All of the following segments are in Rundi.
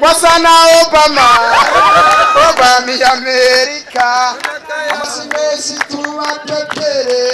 wasa na obama obama y'amerika amasi menshi tubatetere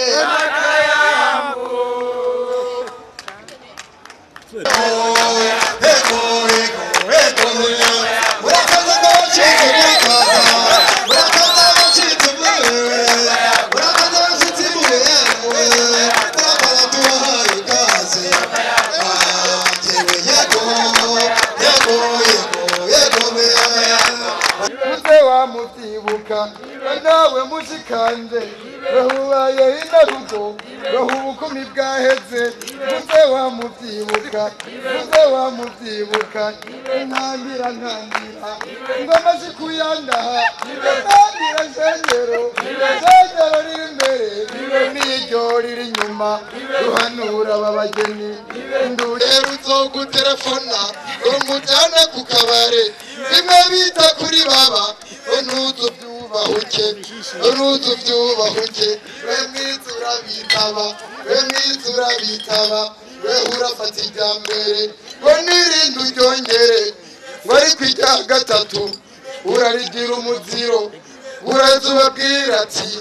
muze wamuvyibuka nawe mushikanje bahubaye inarugo baha ubukumi bwaheze muze wamuvyibuka muze wamuvyibuka ntangira ntangira ngoma zikuyandaha ntangira shengero shengero riri imbere n'iryo riri inyuma ruhanura babageni ndurero uzoguterefona umujyane ku kabare bimwe bita kuri baba ntuzu byubahuke ntuzu byubahuke we mwiza urabitaba we mwiza urabitaba we urafata irya mbere ngo n'irindi uryongere ngo ariko irya gatatu urarigira umuziro uraza ubabwira ati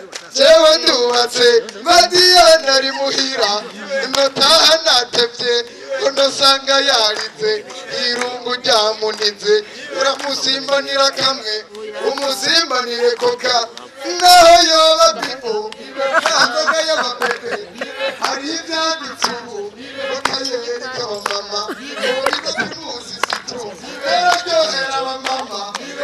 jewe ndubatse madiyana ari muhira notaha natevye unosanga yaritse irungu ryamunize uramusimbanira kamwe umusimbanire koka naho yoba bibo ntanzoga y'amapepe hari ivyanditse ubu ukayereka abamama uburiza primusi sitro eraryohera abamama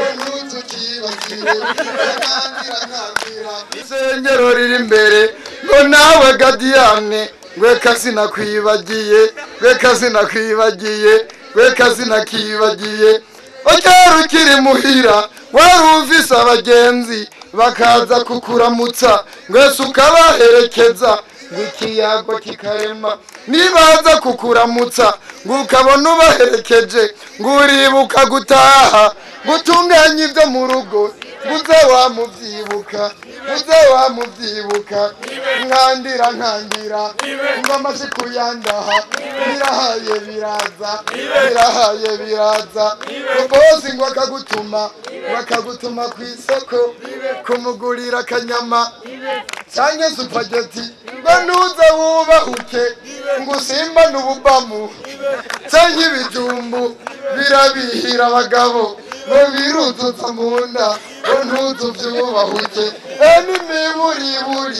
ntuzukibagire ntangira ntangira isengero riri imbere ngo nawe gadiyane reka sinakwibagiye reka sinakwibagiye reka sinakibagiye ukera ukiri muhira wari ufise abagenzi bakaza kukuramutsa mwese ukabaherekeza ngo ikiyago kikarema nibaza kukuramutsa ngo ukabona ubaherekeje ngo uribuka gutaha gutunganya ibyo mu rugo uze wamubyibuka uze wamubyibuka nkandira nkandira ingoma zikuyandaha birahaye biraza birahaye biraza bosi ngo akagutuma bakagutuma ku isoko kumugurira akanyama cyangwa supageti ngo ntuze wubahuke ngo usimbane ububamu cyangwa ibijumbu birabihira abagabo ngo biruzuza mu nda ngo ntuzu byubahuke e n'imiburiburi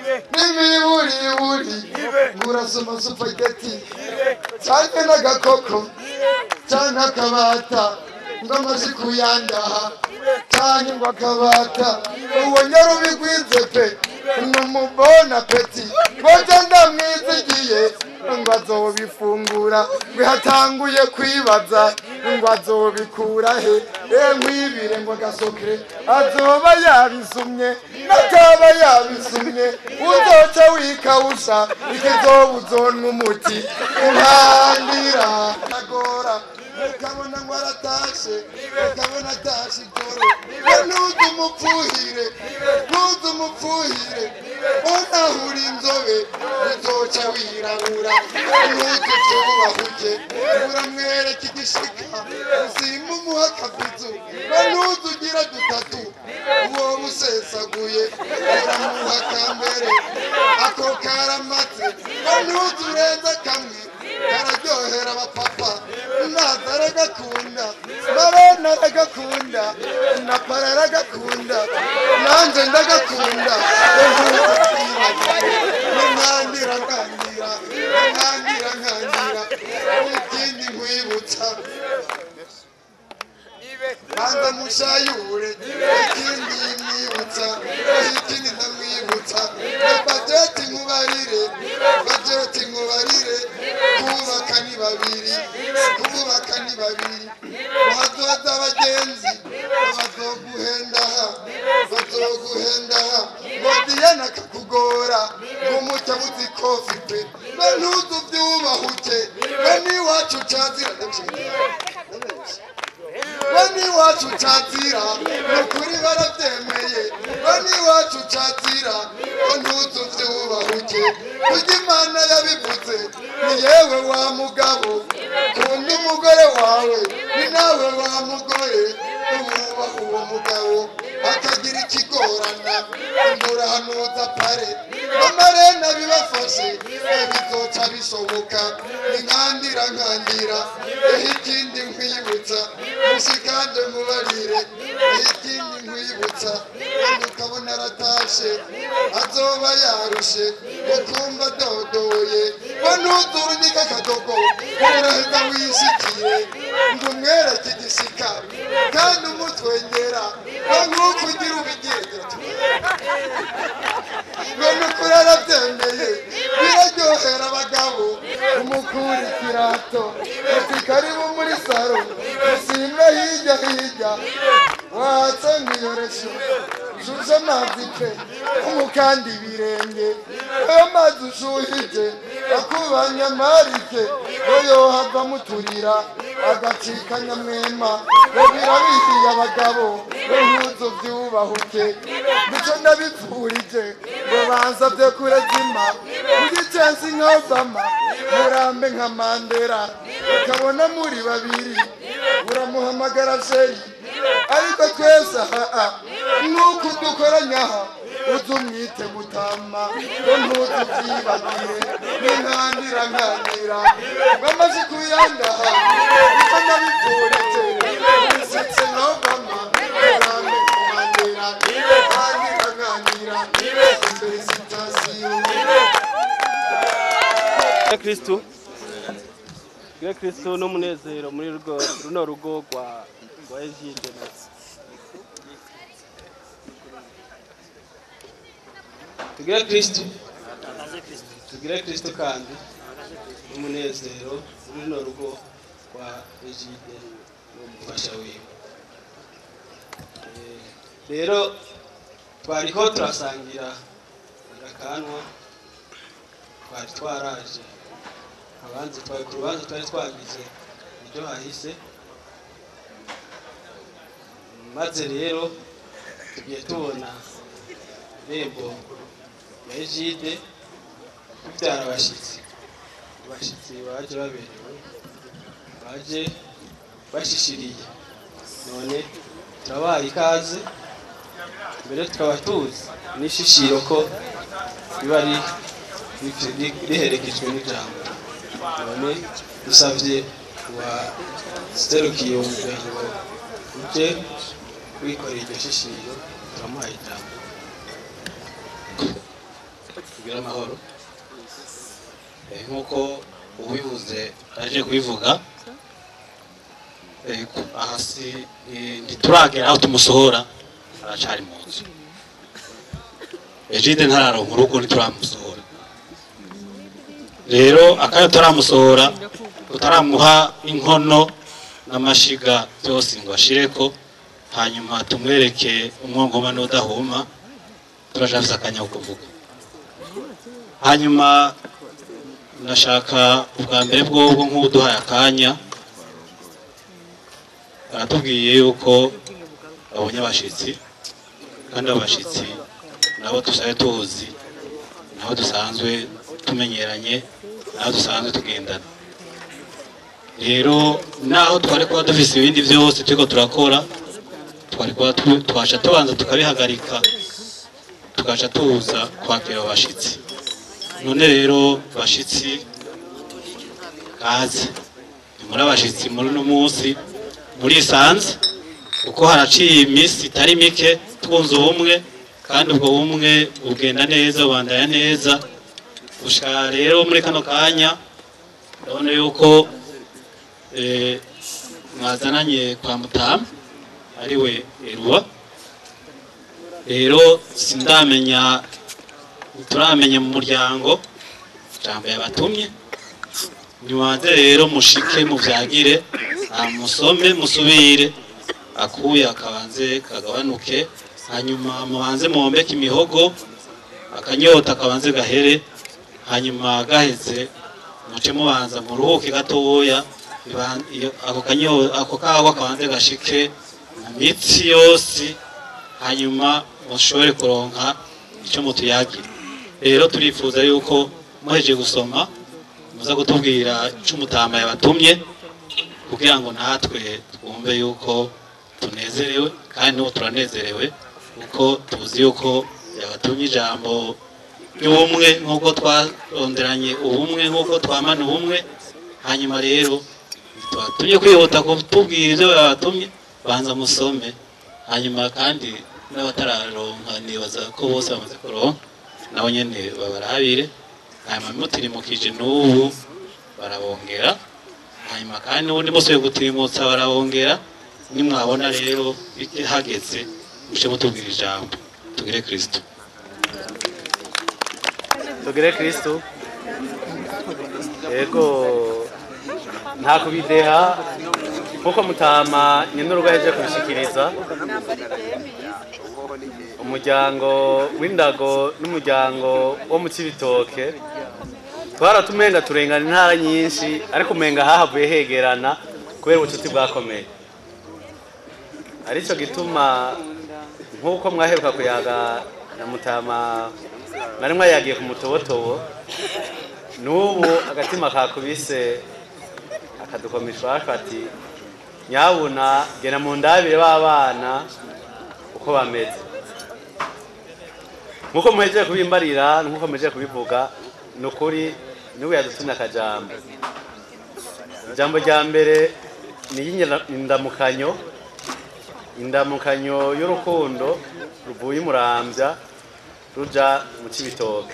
n'imiburiburi ngo urasoma supageti cyangwa n'agakoko cyangwa akabata ngo amaze kuyandaha cyangwa ngo akabata uwo nyarubigwize pe ni umubona peti ngo ndamwizigiye ngo azobifungura ngo hatanguye kwibaza ngo azobikura he e nkwibire ngo agasokere azoba yabisumye n'ataba yabisumye uzoca wikawusha ikizoba uzonwa umuti uhambira agora ukabona ngo aratashe ukabona atashe ijoro ntuze umupfuhire ntuze umupfuhire unahura inzobe uzoca wirabura ntuze ubyubahuke uramwereka igishika uzima umuha akabizu ntuze ugira dutatu uwo musesaguye uramuha kambere ako karamaze ntuze urenze kamwe kararyohera abapapa naza aragakunda marona aragakunda na para aragakunda nanjye ndagakunda nkandira nkandira nkandira nkandira ikindi nkwibutsa banza mushayure ikindi mwibutsa ikindi ndamwibutsa bajeti nkubarire bajeti nkubarire kubaka ni babiri kubaka ni babiri bazoza abagenzi bazoguhendaha bazoguhendaha ngo diyana akakugora ngo umucyo abuze ikofi pe ngo ntuze ubyubahuke ngo n'iwacu cazira ngo n'iwacu cazira ni ukuri barabyemeye ngo n'iwacu cazira ngo ntuze ubyubahuke kurya imana yabivuze ni yewe wa mugabo kunda umugore wawe ni nawe wa mugore umwubaha uwo mugabo akagira ikigorana umurahanuza pare amarena bibafashe bizoca bishoboka inkandira nkandira eho ikindi nkwibutsa mushikanje mubarire eho ikindi nkwibutsa kandi ukabona aratashe azoba yarushe ukumva dodoye ngo ntuzurunike akadogo urahita wishikiye ngo umwereke igishika kandi umutwengera ngo nk'uko ugira ubigendera ngo nukuri arabyemeye biraryohera abagabo umukura ikirato uti karibu muri saro usimbe hirya hirya watse nk'iyoresho shushe amazi pe umukanda ibirenge ayo mazi ushuhije akubanya amarike ngo yohava muturira agacika nyamwema ngo birabihiye abagabo ngo ntuzo byubahuke nico ndabipfurije ngo bansabye kurezima ugicensi nka obama murambe nka mandera ukabona muri babiri uramuhamagara sheri ariko twese aha nuko dukoranya aha uzi umwite gutama ngo ntuzi byibagire n'inkandira nkandira bamaze kuyandaha nicyo ndabipfurije wisetse nka obama murambe nka mandera nkandira nkandira imbere sitasiyo ya kristu ya kristu n'umunezero muri rugo runo rugo rwa rwa ejide tugire kristu tugire kristu kandi n'umunezero muri runo rugo rwa ejide n'umufasha wiwe Eh, rero twariko turasangira agakanwa twari twaraje abanzi twari ku rubanza twari twagize ibyo hahise maze rero tugiye tubona irembo ya ejide tubyara abashyitsi abashyitsi baje baberewe baje bashishiriye none turabaha ikaze mbere tukaba tuzi n'ishishiro ko riba ri- ri- ri- riherekejwe n'ijambo none dusabye waserukiye umuryango uje wikoreye iryo shishiro turamuhaye ijambo kugira amahoro Eh, nk'uko ubivuze aje kubivuga Eh, ku- aha si eh, ntituragera aho tumusohora aracari mu nzu ejide ntararonka urugo ntituramusohora rero akayo turamusohora tutaramuha inkono n'amashiga byose ngo ashireko hanyuma tumwereke umwongoma n'udahuma turashafise akanya ko kuvuga hanyuma ndashaka ubwa mbere bwobwo nk'uduhaye akanya baratubwiye yuko babonye abashitsi kandi abo bashitsi nabo dusabe tuzi nabo dusanzwe tumenyeranye nabo dusanzwe tugendana rero naho twari kuba dufise ibindi byose turiko turakora twari kuba tu- twasha tubanza tukabihagarika tukaca tuza kwakira abo bashitsi none rero bashitsi kaze ni muri abashitsi muri uno munsi murisanze kuko haraciye iminsi itari mike twunze ubumwe kandi ubwo bumwe bugenda neza bubandanya neza gushika rero muri kano kanya ndabona yuko eh, mwazananye kwa mutamu ariwe eruwa rero sindamenya turamenya mu muryango ijambo yabatumye nibanze rero mushike muvyagire amusome musubire akuye akabanze kagabanuke hanyuma mubanze muhombeke imihogo akanyota kabanze gahere hanyuma gaheze muce mubanza muruhuke gatoya iban- iyo- ako kanyo- ako kagwa kabanze gashike mu mitsi yose hanyuma mushobore kuronka icyo mutuyagira rero turifuza yuko muheje gusoma muza kutubwira icyo umutama yabatumye kugira ngo natwe twumve bumve yuko tunezerewe kandi n'ubu turanezerewe kuko tuzi yuko yabatumye ijambo ry'ubumwe nk'uko twaronderanye ubumwe nk'uko twamana ubumwe hanyuma rero tubatumye kwihuta kutubwira ibyo babatumye banza musome hanyuma kandi n'abatararonka nibaza ko bose bamaze kuronka nabo nyene babarabire hanyuma mutirimukije n'ubu barabongera hanyuma kandi n'ubundi musubiye gutirimutsa barabongera nimwabona rero hageze muce mutubwira ijambo tugire kristo tugire kristo yego nta kubideha kuko mutama nyine urugo yaje kubishikiriza umuryango w'indago n'umuryango wo mu kibitoke twaratumenga turengana intara nyinshi ariko umenga hahavuye hegerana kubera ubucuti bwakomeye aricyo gituma nk'uko mwaheruka kuyaga na mutama mwari mwayagiye ku mutobotobo n'ubu agatima kakubise akadukomisha ati nyabuna gena mu ndabire b'abana uko bameze nk'uko muhejeje kubimbarira nk'uko muhejeje kubivuga ni ukuri niwe yadutumye akajambo ijambo rya mbere ni iy'indamukanyo indamukanyo y'urukundo ruvuye umurambya ruja mu kibitoke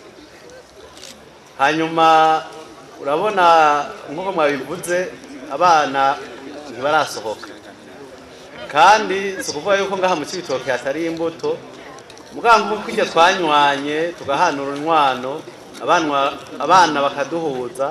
hanyuma urabona nk'uko mwabivuze abana ntibarasohoka kandi si ukuvuga yuko ngaha mu kibitoke hatari imbuto muganga nk'uko iryo twanywanye tugahanura inkwano abana bakaduhuza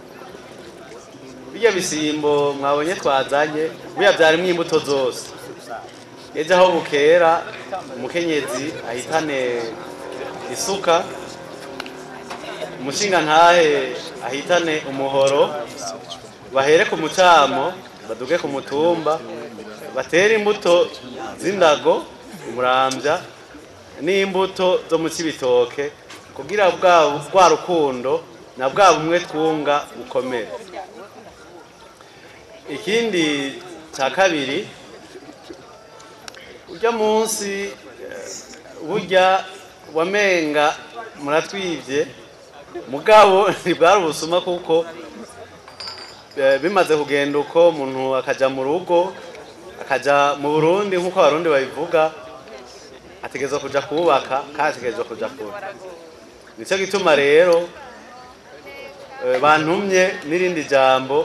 bijya bisimbo mwabonye twazanye buriya byarimo imbuto zose ejo aho bukera umukenyezi ahitane isuka umushinga ntahe ahitane umuhoro bahere ku mucamo baduge ku mutumba batere imbuto z'indago umurambya n'imbuto zo mu kibitoke kugira bwa rukundo na bwa bumwe twunga bukomere ikindi cya kabiri ujya munsi burya wamenga muratwibye mugabo ntibwari ubusuma kuko bimaze kugenda uko umuntu akajya mu rugo akajya mu burundi nk'uko abarundi babivuga ategerezwa kujya kubaka kandi ategerezwa kujya kure nicyo gituma rero bantumye n'irindi jambo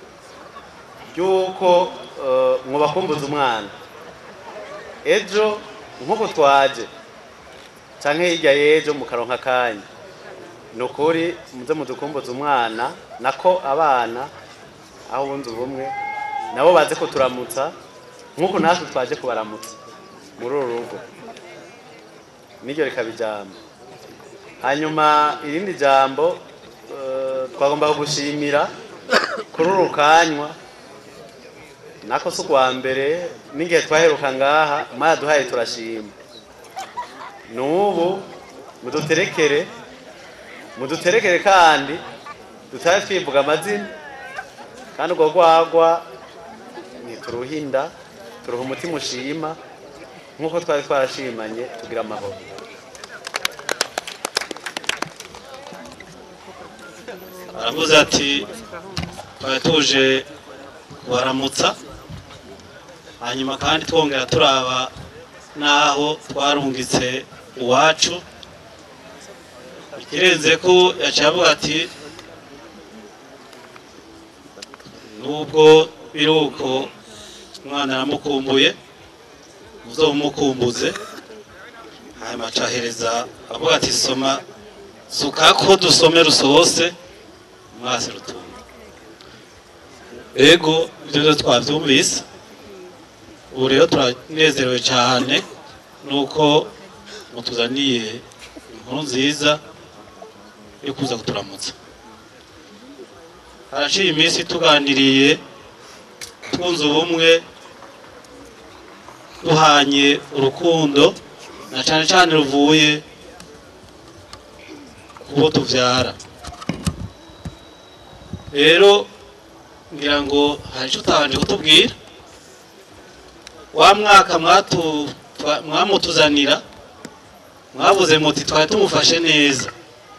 ry'uko mwabakumbuza umwana ejo nk'uko twaje cyangwa hirya y'ejo mu karonka akanya ni ukuri muze mudukumbuza umwana nako abana aho bunze ubumwe nabo baze kuturamutsa nk'uko natwe twaje kubaramutsa muri uru rugo niryo rikaba ijambo hanyuma irindi jambo twagomba gushimira kuri uru kanywa nako si ubwa mbere n'igihe twaheruka ngaha mwaduhaye turashima n'ubu muduterekere muduterekere kandi dutahe twivuga amazina kandi urwo rwagwa ntituruhinda turuha umutima ushima nk'uko twari twarashimanye tugira amahoro aravuze ati twari tuje kubaramutsa hanyuma kandi twongera turaba n'aho twarungitse iwacu ikirenze ko yaciye avuga ati nubwo biri uko umwana aramukumbuye muzomumukumbuze hanyuma acahereza avuga ati soma suka ko dusome rusohose mwasi rutunga ego ibyo byo twabyumvise ubu rero turanezerewe cyane nuko mutuzaniye inkuru nziza yo kuza kuturamutsa haraciye iminsi tuganiriye twunze ubumwe duhanye urukundo na cyane cyane ruvuye ku bo tubyara rero ngira ngo hari icyo utabanje kutubwira wa mwaka mwatu- twa- mwamutuzanira mwavuze muti twari tumufashe neza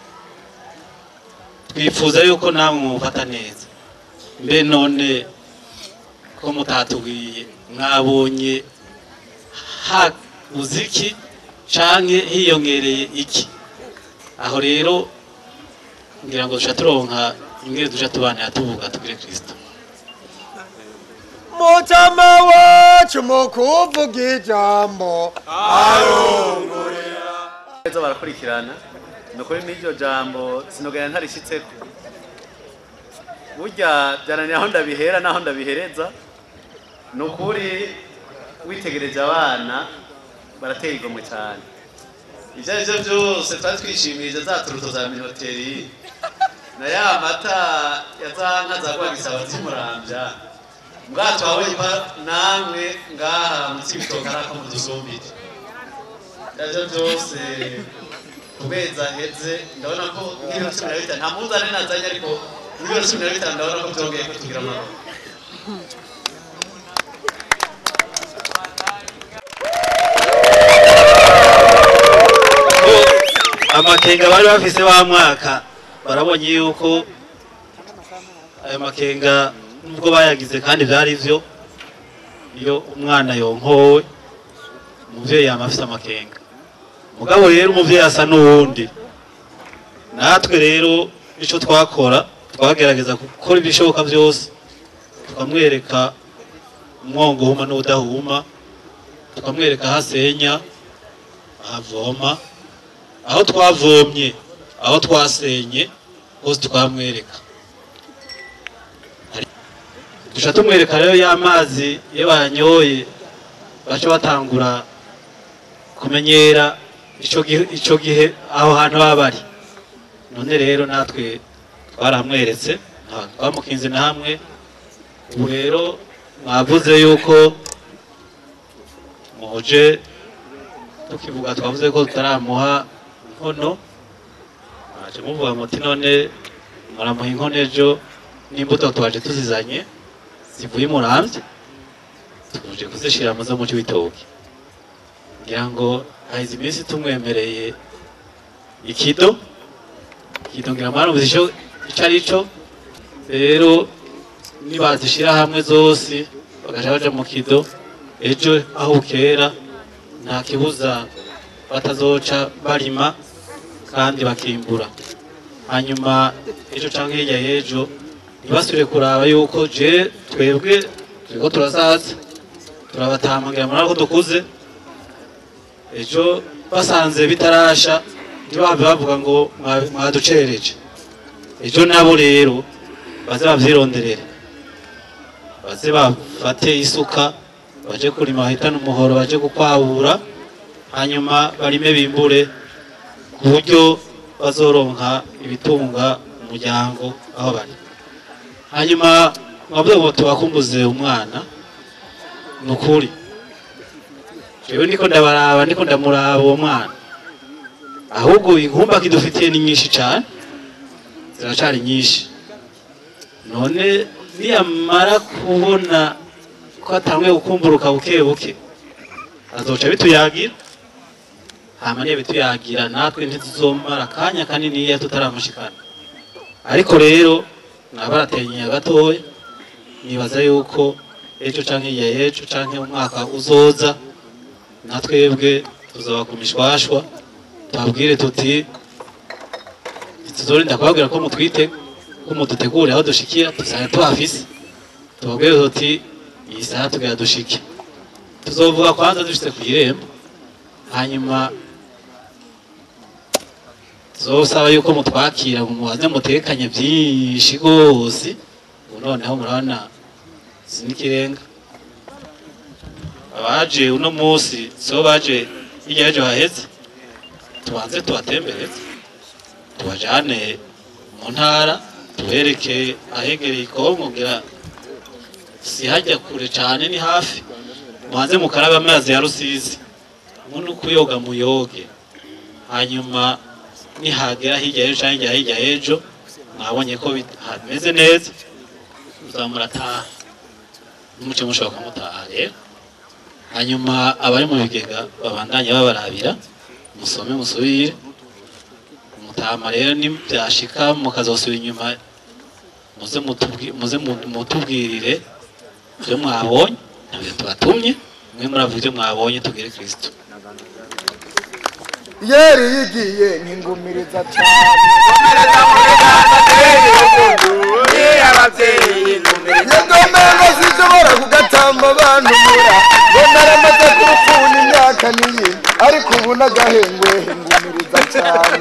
twifuza yuko namwe mumufata neza mbe none ko mutatubwiye mwabonye habuze iki canke hiyongereye iki aho rero ngira ngo duca turonka ingene duca tubanira tuvuga tugire kristo mutima wacu mu kuvuga ijambo neza barakurikirana ni ukuri n'iryo jambo sinogera ntarishitseko burya byananiye aho ndabihera n'aho ndabihereza ni ukuri witegereje abana barateye igomwe cyane ibyo ari byo byose twari twishimije za turuto za minoteri na ya mata ya za nka za rwagisaba zimurambya mbwato wawe namwe ngaha munsi y'ibitoki ari ako mudusumbire ibyo byose ku mezi aheze ndabona ko nk'ibiro cumi na bitanu nta muzane nazanye ariko nk'ibiro cumi na bitanu ndabona ko byongeye ko tugira amahoro ko amakenga bari bafise wa mwaka barabonye yuko ayo makenga nubwo bayagize kandi byari byo iyo umwana yonkowe umuvyeyi yama afise amakenga mugabo rero umuvyeyi asa n'uwundi natwe rero ico twakora twagerageza gukora ibishoboka byose tukamwereka umwongo uhuma n'udahuma tukamwereka aho asenya ahavoma aho twavomye aho twasenye hose twamwereka Hari- duca tumwereka rero ya mazi iyo bayanyoye baca batangura kumenyera ico gihe, ico gihe aho hantu baba bari none rero natwe twaramweretse nta- twamukinze na hamwe ubu rero mwavuze yuko muje tukivuga twavuze ko tutaramuha inkono mwaje muvuga muti none muramuha inkono ejo n'imbuto twaje tuzizanye zivuye muramvye tuje kuzishira mu zo mu cy'ibitoki ngira ngo haheze iminsi tumwemereye ikido ikido ngira mwarumvise ico ico ari co rero nibazishira hamwe zose bagaca baja mu kido ejo aho bukera nta kibuza batazoca barima kandi bakimbura hanyuma ejo canke hirya y'ejo ntibasubire kuraba yuko je twebwe turiko turasaza turabatamangira muri ako dukuze ejo basanze bitarasha ntibahave bavuga ngo mwa- mwaducereje ejo nabo rero baze bavyironderere baze bafate isuka baje kurima bahitane umuhoro baje gukwabura hanyuma barime bimbure ku buryo bazoronka ibitunga umuryango aho bari hanyuma mwavuze ngo tubakumbuze umwana ni ukuri jewe ndiko ndabaraba ndiko ndamuraba uwo mwana ahubwo inkumba kidufitiye ni nyinshi cane ziracari nyinshi none niyamara kubona ko atanguye gukumburuka buke buke azoca bituyagira hama niyo bituyagira natwe ntituzomara akanya kanini iyo tutaramushikana ariko rero nabaratenyeye gatoya nibaza yuko ejo canke iya ejo canke umwaka uzoza na twebwe tuzoba ku mishwashwa tubabwire tuti tuzorinda kubabwira ko mutwite ko mudutegure aho dushikira dusanga tuhafise tubabwire tuti iyi saha tugira dushike tuzovuga kwanza dushitse ku irembo hanyuma tuzosaba yuko mutwakira ngo mubaze mutekanye byinshi rwose ubu noneho murabona sinikirenga abaje uno munsi so baje hirya y'ejo haheze tubanze tubatembereze tubajane mu ntara tubereke ahegereye ikongo ngira si hajya kure cyane ni hafi mubanze mukarabe amazi ya rusizi muno kuyoga muyoge hanyuma nihagera hirya y'ejo cyangwa hirya y'ejo mwabonye ko bit- hameze neza muzamurataha n'umuce mushobora kumutaha rero hanyuma abari mu bigega babandanye babarabira musome musubire mutama rero nibyashika mukazosubira inyuma muze mutubwi- muze mu- mutubwirire ibyo mwabonye ntabyo tubatumye mwe muravuga ibyo mwabonye tubwire kristo yeri yigiye nkingumiriza cyane yagomenga sinshobora kugatamba abantu mura ngo naramaze kurupfuna imyaka niyi ariko ubu n'agahengwe ngumiriza cyane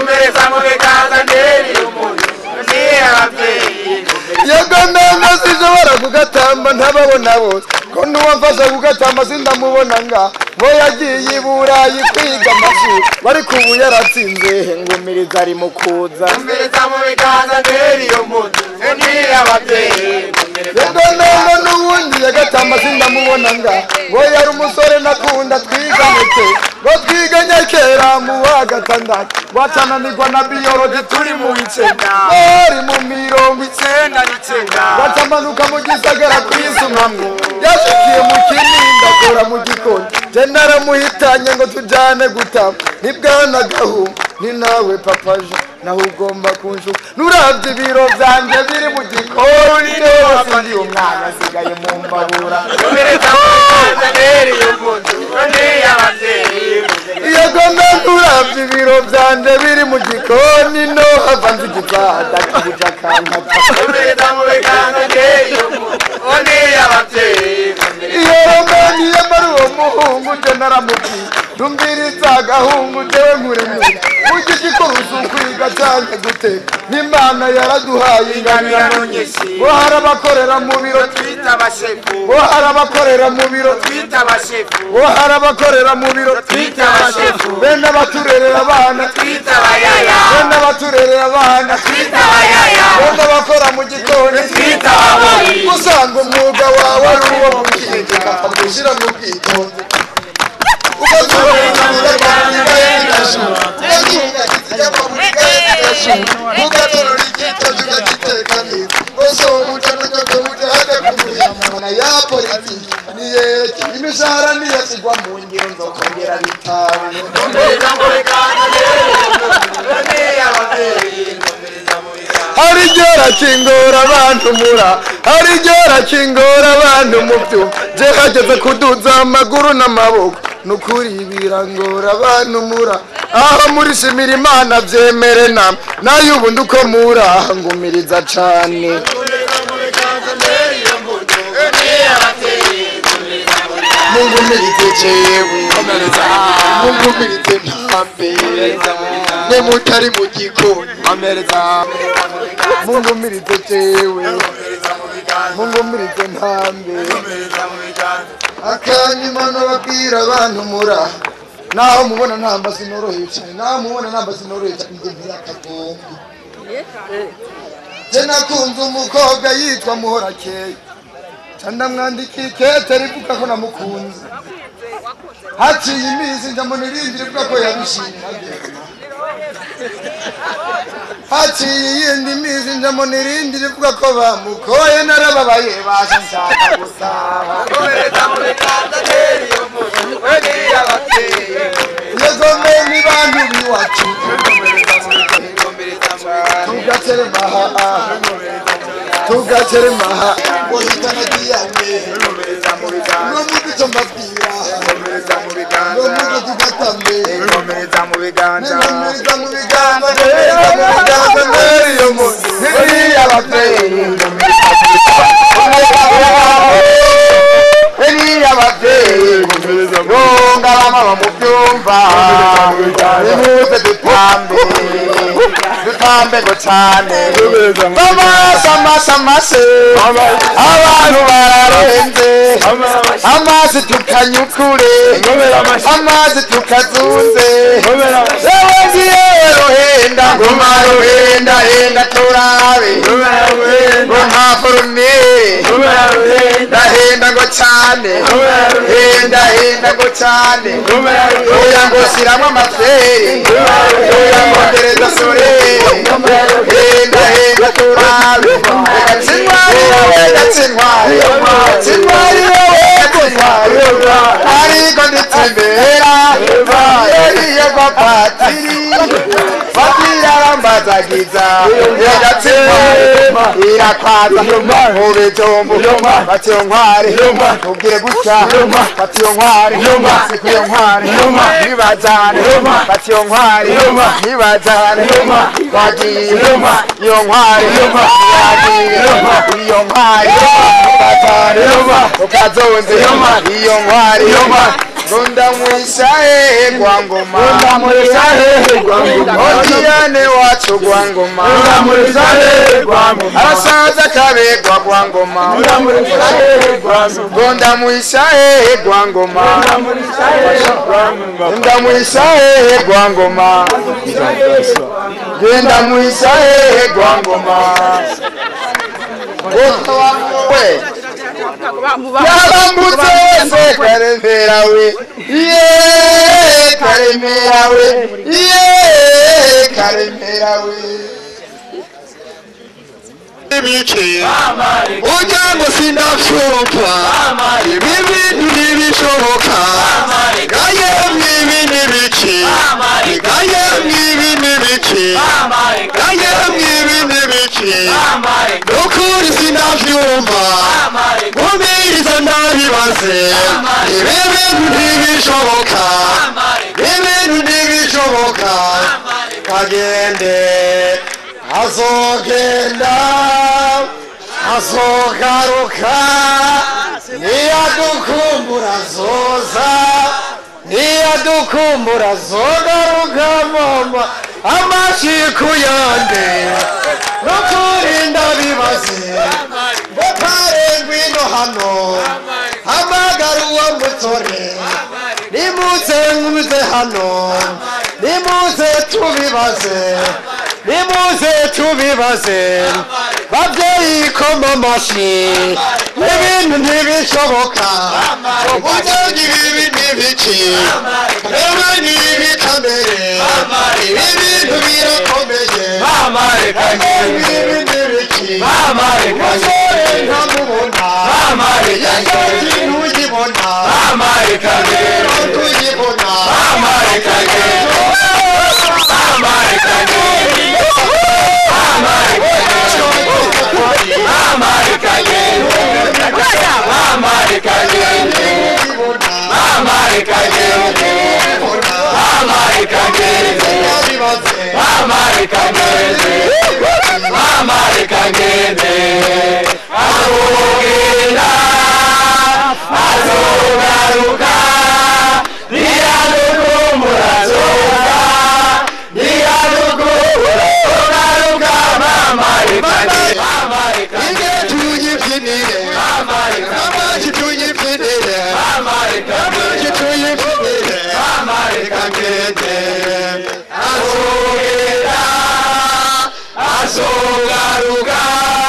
yagomenga sinshobora kugatamba ntababona bose ko n'uwamfasha kugatamba sindamubona nga ngo yagiye i burayi kwiga amashuri ariko ubu yaratsinze ngumiriza ari mu kuza yagonongo n'ubundi yagatamba sindamubona nga ngo yari umusore nakunda twiganeke ngo twiganye kera mu wa gatandatu wacananirwa na biyoroji turi mu icenda bari mu mirongo icenda bacamanuka mu gisagara kwisumamwo yashikiye mu kinini akora mu gikoni je naramuhitanye ngo tujane gutama nibwana gahu ni nawe papaje naho ugomba kunshuka nuravye ibiro vyanje biri mu gikoni rwose ndi umwana asigaye mu mbabura iyo gomba nuravye ibiro vyanje biri mu gikoni no hava nzigizada kibuja kankata iyo romani yamara uwo muhungu je naramubwiye rumviriza agahungu jewe nkuremure burya igikuruzi ukwiga canke guteka n'imana yaraduhaye ingabirano ngo hari abakorera mu biro ngo hari abakorera mu biro ngo hari abakorera mu biro bene abaturerera abana bene abaturerera abana bene abakora mu gikoni usanga umwuga wawe ari uwo gukinjika gushyira mu bwitonzi ugatorora igitoki ugagiteka neza bose uwo muco n'inyoto muco hajya kumuyamana ya politiki niyereke imishahara niyasigwa mu ngiro nzokongera bitanu hari igihe rakingora abantu mura hari igihe rakingora abantu mu byuma je hageze kuduza amaguru n'amaboko nukuri birangora abantu mura aho muri shimira imana byemere namwe nayo ubundi uko mura ngumiriza cane mungumirize jewe mungumirize ntambe mwe mutari mu gikoni mungumirize jewe mungumirize ntambe akanyuma nababwira abantu mura naho mubona ntamba sinoroheye cyane naho mubona ntamba sinoroheye cyane njye ntirakagomba je nakunze umukobwa yitwa muhorakeye ndamwandikiye ikete rivuga ko namukunze haciye iminsi ndamubona irindi rivuga ko yabishimye haciye iyindi minsi ndamubona irindi rivuga ko bamukoye narababaye baje nshaka gusaba yegome ni bantu biwacu tugatere maha tugatere maha ohitana diyane no mudu cyo mbabwira no mudu tugatambe nkomeza mu biganza nkomeza mu biganza mbere yo mu ntiriya ababyeyi iriya ababyeyi runga bamama mu byumba nimuze dutambe dutambe ngo cyane amase amase amase abantu bararenze amazi tukanyukure amazi tukazunze yewe ngiye ruhenda ngoma ruhenda henda turabe ngo nta forume ndahenda ngo cyane henda henda ngo cyane oya ngo shyiramo amaferi oya ngo ngereza sore henda henda turabe gatsintwari wowe gatsintwari gatsintwari wowe gatsintwari ndiko nditsembera yeriye kwa patiri patiri arambazagiza yagatsima irakwaza ube jombo batiyo nkware ubwire gutya batiyo nkware sikuyo nkware ntibajane batiyo nkware ntibajane bagiye iyo nkware yagiye iyo nkware ntibajane ukazonze iyo nkware Runda mwisha hehe kwa ngoma Runda mwisha hehe kwa ngoma Odiane wacu kwa ngoma Runda mwisha hehe kwa ngoma Arasaza kabegwa kwa ngoma Runda mwisha hehe kwa ngoma Runda mwisha hehe kwa ngoma Runda mwisha hehe kwa ngoma Genda mwisha hehe kwa ngoma Wote wamuwe yabambutse wese karemera we ye karemera we ye karemera we ibice ujya ngo sindafyumva ibi bintu ntibishoboka gaye mwibi n'ibice gaye mwibi n'ibice gaye mwibi n'ibice nukuri sindafyumva nkumiriza ndabibaze ibi bintu ntibishoboka ibintu ntibishoboka kagende azogenda azogaruka niyadukumbura zoza niyadukumbura zogaruka mama amashiku yande nukurinda bibaze ngo ngwino hano hamagara uwo mutore nimuze nkuze hano nimuze tubibaze nimuze tubibaze babyeyi koma amashyi ibintu ntibishoboka uburyo ibi n'ibiki rero ni ibi kamere ibi bintu birakomeye ibi n'ibiki umusore ntamubona yagenzi ntugibona rero ntugibona azogaruka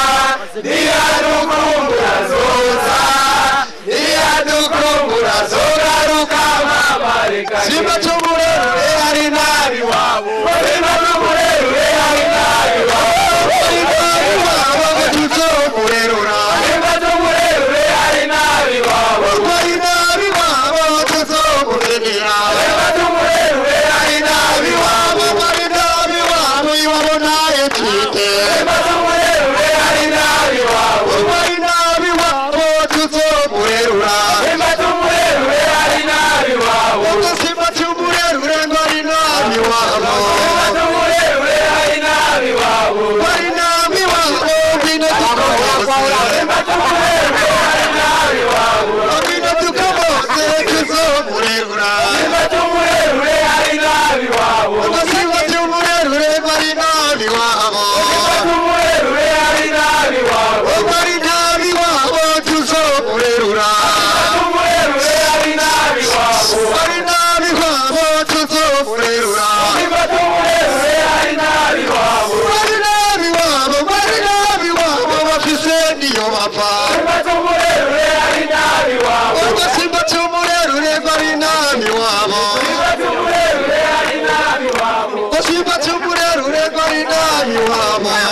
niyadukumbura zoza niyadukumbura zogaruka simba tumurerure hari nabi wabo simba tumurerure hari nabi wabo nabi wabo tuzomurerura simba tumurerure hari nabi wabo hari nabi wabo tuzomurerera simba tumurerure hari nabi wabo hari nabi wabo iwabo naye twite simba tumurerure hari nabi wabo hari nabi wabo tuzomurerura simba tumurerure hari nabi wabo simba tumurerure ngo hari nabi wabo simba tumurerure hari nabi wabo hari nabi wabo ngwino tukomose simba tumurerure hari nabi wabo ngwino tukomose tuzomurerura simba tumurerure hari nabi wabo simba tumurerure hari nabi wabo simba tumurerure hari nabi wabo hari nabi wabo tuzomurerura tumurerure hari nabi wabo hari nabi wabo tuzomurerura simba tumurerure hari nabi wabo hari nabi wabo hari nabi wabo bafise niyo bapfa simba tumurerure hari nabi wabo simba tumurerure hari nabi wabo simba tumurerure hari nabi wabo simba tumurerure hari nabi wabo